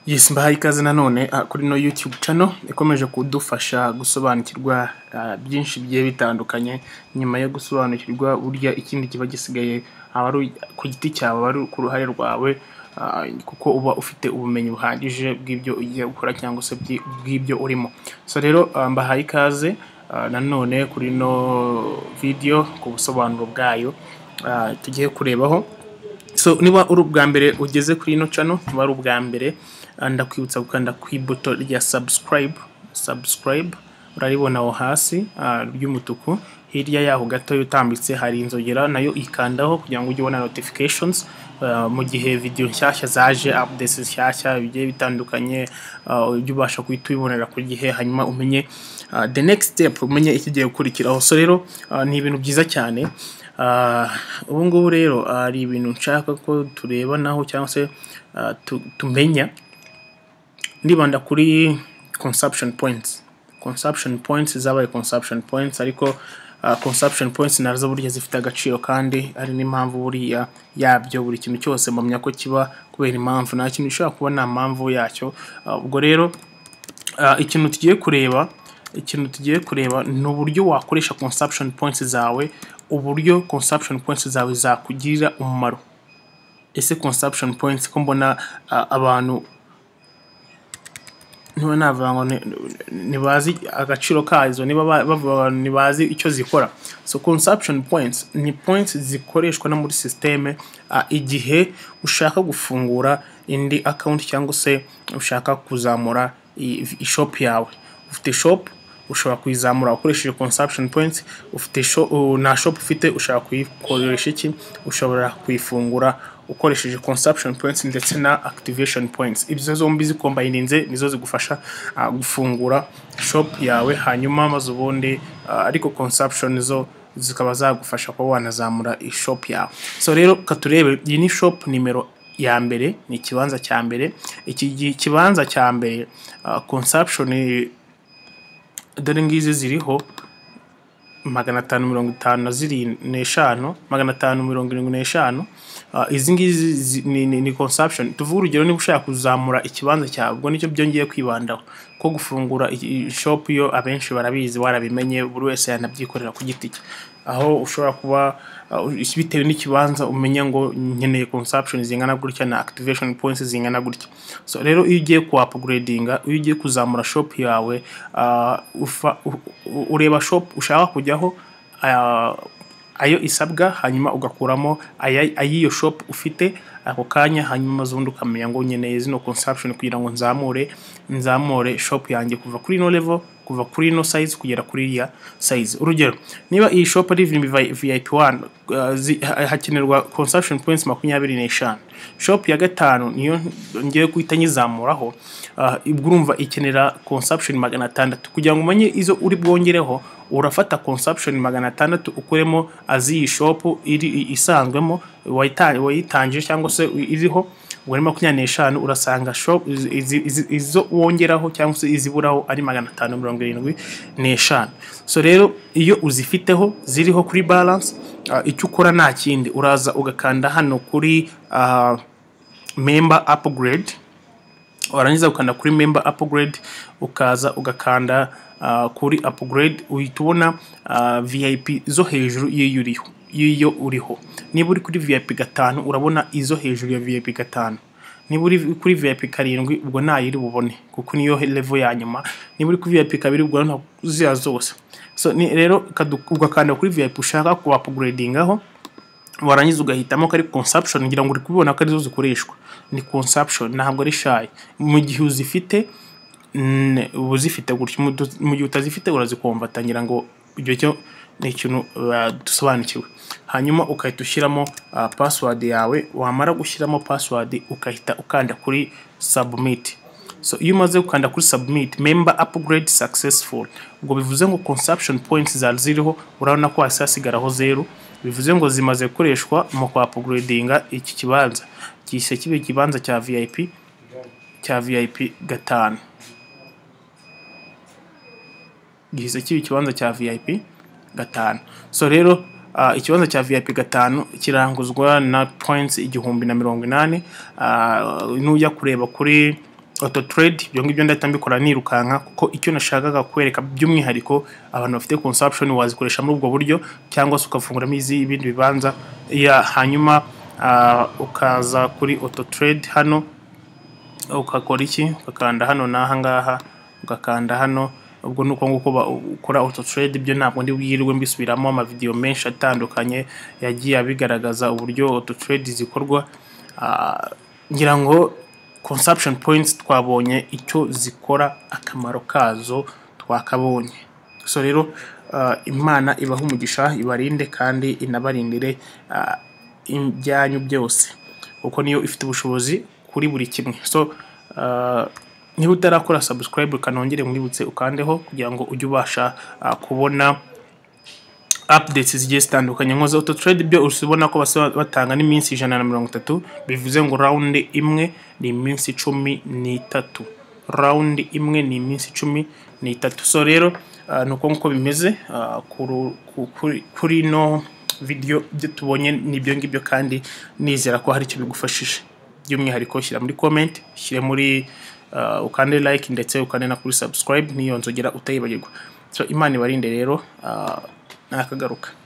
Yes mbahaye ikaze nanone ah, kuri no YouTube channel ikomeje kudufasha gusobanukirwa ah, byinshi bigiye bitandukanye nyuma yo gusobanukirwa burya ikindi kiba gisigaye aba ari ku giti cyawe aba ari ku ruhare rwawe ah, kuko uba ufite ubumenyi buhagije bw'ibyo ugiye gukora cyangwa se byi- bw'ibyo urimo so rero ah, mbahaye ikaze ah, nanone kuri no video ku busobanuro bwayo ah, tugiye kurebaho so niba uri ubwa mbere ugeze kuri ino cano niba ari ubwa mbere ah, ndakwibutsa gukanda ku ibuto rya subscribe subscribe uraribona aho hasi ah, ry'umutuku hirya yaho gato utambitse hari inzogera nayo ikandaho kugira ngo ujye ubona notifications ah, mu gihe video nshyashya zaje updates nshyashya bigiye bitandukanye ah, ujye ubasha guhita ubibonera ku gihe hanyuma umenye ah, the next step umenye ikigiye gukurikiraho so rero ah, ni ibintu byiza cyane Ah, ubu ngubu rero hari ibintu nshaka ko tureba naho cyangwa se ah, tu- tumenya ndibanda kuri consumption points consumption points zabaye consumption points ariko ah, consumption points nazo burya zifite agaciro kandi ari n'impamvu buriya yabyo buri kintu cyose mpamya ko kiba kubera impamvu nta kintu gishobora kuba nta mpamvu yacyo Ah, ubwo rero Ah, ikintu tugiye kureba ikintu tugiye kureba ni uburyo wakoresha consumption points zawe uburyo consumption points zawe zakugirira umumaro ese consumption points ko mbona ah, abantu niba navuga ngo ni- ntibazi agaciro kazo niba ba- bavuga ngo ntibazi icyo zikora so consumption points ni points zikoreshwa no muri systeme ah, igihe ushaka gufungura indi account cyangwa se ushaka kuzamura i- ishop yawe ufite shop ushobora kuyizamura ukoresheje consumption points ufite sho- u- nta shop ufite ushobora kuyikoresha iki ushobora kuyifungura ukoresheje consumption points ndetse na activation points ibyo zombi zikombayininze nizo zigufasha ah, gufungura shop yawe hanyuma maze ubundi ah, ariko consumption zo zikaba zagufasha kuba wanazamura ishop yawe so rero katurebe iyi ni shop nimero ya mbere ni ikibanza cya mbere iki gi- kibanza cya mbere ah, consumption eh, dore ngizi ziriho magana atanu mirongo itanu na ziri- n'eshanu magana atanu mirongo irindwi n'eshanu Ah, izi ngizi zi- ni, ni, ni consumption tuvuge urugero niba ushaka kuzamura ikibanza cyawe ubwo nicyo byongeye kwibandaho ko gufungura i- i- shop yo abenshi barabizi warabimenye buri wese yanabyikorera ku giti cye aho ushobora kuba ah, bitewe n'ikibanza umenya ngo nkeneye consumption zingana gutya na activation points zingana gutya so rero iyo ugiye ku upgradinga iyo ugiye kuzamura shop yawe ah, ufa, u- u- ureba shop ushaka kujyaho ah, ayo isabwa hanyuma ugakuramo aya- ay'iyo shop ufite ako kanya hanyuma ubundi ukamenya ngo nkeneye zino consumption kugira ngo nzamure nzamure shop yanjye kuva kuri ino level kuva kuri ino size kugera kuri iriya size urugero niba iyi shop ari vi- VIP 1 uh, zi- ha- hakenerwa consumption points makumyabiri n'eshanu shop ya gatanu niyo ngiye guhita nyizamuraho uh, ubwo urumva ikenera consumption magana atandatu kugira ngo umenye izo uri bwongereho urafata consumption magana atandatu ukuremo aziyi shopu iri i- isanzwemo wayita- wayitangije cyangwa se iriho wari makumyabiri n'eshanu urasanga shop izi- izi- izi- izo wongeraho cyangwa se iziburaho ari magana atanu mirongo irindwi n'eshanu so rero iyo uzifiteho ziriho kuri balance ah, icyo ukora nta kindi uraza ugakanda hano kuri ah, member upgrade warangiza ukanda kuri member upgrade ukaza ugakanda uh, kuri upgrade uhita ubona uh, vip zo hejuru y'iyo uriho y'iyo uriho niba uri kuri vip gatanu urabona izo hejuru ya vip gatanu niba uri kuri vip karindwi ubwo ntayo iri bubone kuko niyo level ya nyuma niba uri kuri vip kabiri ubwo ntabwo ziya zose so ni rero kadu- ugakanda kuri vip ushaka ku upgradingaho warangiza ugahitamo ko ari consumption ngira ngo uri kubibona ko arizo zikoreshwa ni consumption ntabwo ari shy mu gihe uzifite mm, uba uzifite gutya Mu du- mu gihe utazifite urazikomvatangira ngo ibyo cyo ni ikintu uh, dusobanukiwe hanyuma ugahita ushyiramo uh, password yawe wamara gushyiramo password ugahita ukanda kuri submit so iyo umaze gukanda kuri submit member upgrade successful ubwo bivuze ngo consumption points zari ziriho urabona ko hasi hasigaraho zero bivuze ngo zimaze gukoreshwa mu kwa upgradinga iki kibanza gihise kiba ikibanza cya vip cya vip gatanu gihise kiba ikibanza cya vip gatanu so rero ah, ikibanza cya vip gatanu kiranguzwa na points igihumbi na mirongo inani Ah, nujya kureba kuri auto trade ibyo ngibyo ndahita mbikora nirukanka kuko icyo nashakaga kwereka by'umwihariko abantu bafite consumption wazikoresha muri ubwo buryo cyangwa se ukafunguramo izi ibindi bibanza ya hanyuma ah, ukaza kuri auto trade hano ukakora iki ukakanda hano n'aha ngaha ugakanda hano ubwo ni uko nguko ba- ukora auto trade ibyo ntabwo ndi wirirwe mbisubiramo amavidewo menshi atandukanye yagiye abigaragaza uburyo auto trade zikorwa Ah, ngira ngo consumption points twabonye icyo zikora akamaro kazo twakabonye so rero ah, imana ibaha umugisha ibarinde kandi inabarindire ah, ibyanyu byose kuko niyo ifite ubushobozi kuri buri kimwe so ah, niba utarakora subscribe kanongere mwibutse ukandeho kugira ngo ujye ubasha ah, kubona updates zigiye zitandukanye nkoze auto trade byo usibona ko basa batanga n'iminsi ijana na mirongo itatu bivuze ngo round imwe ni iminsi cumi n'itatu round imwe ni iminsi cumi n'itatu so rero ah, ni uko nguko bimeze ah, kuru- ku- kuri- kuri ino video ibyo tubonye ni ibyo ngibyo kandi nizera ko hari icyo bigufashije by'umwihariko shyira muri comment shyire muri ah, ukande like ndetse ukande na kuri subscribe niyo nzogera utayibagirwa so imana ibarinde rero ah, nakagaruka